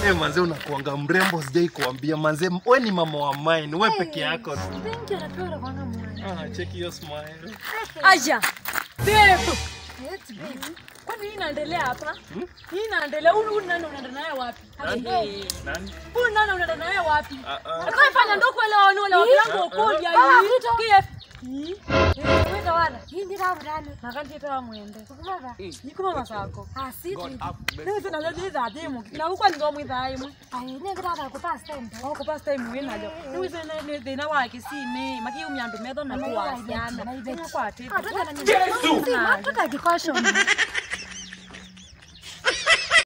Eh, manze unakuanga mrembo sijai kuambia manze we ni mama wa mine we peke yako tu. Thank you, napenda unakuanga mwana. Ah, check your smile. Aja. Babe. Yes, babe. Kwani hii inaendelea hapa? Hii inaendelea. Huyu huyu nani unaenda naye wapi? Nani? Nani? Huyu nani unaenda naye wapi? Ah, ah. Atakayefanya ndo kuelewa ni wale wakilango ukoja hii. KF. Hii. Wenda wana. Hii ndi ravurana. Nakati toa mwende. Kukumava. Nikuma masako. Ah, sweet. Ndio tuna leo za thimu. Na huko ni ngomu idhaimu. Ai, ni ngira ku pass time. Au ko pasta imu wina jo. Ni wise ne thina wake si ne. Maki umyandu metho na kwa yana. Ni kwa ati. Yesu. Si, matoka kikosho.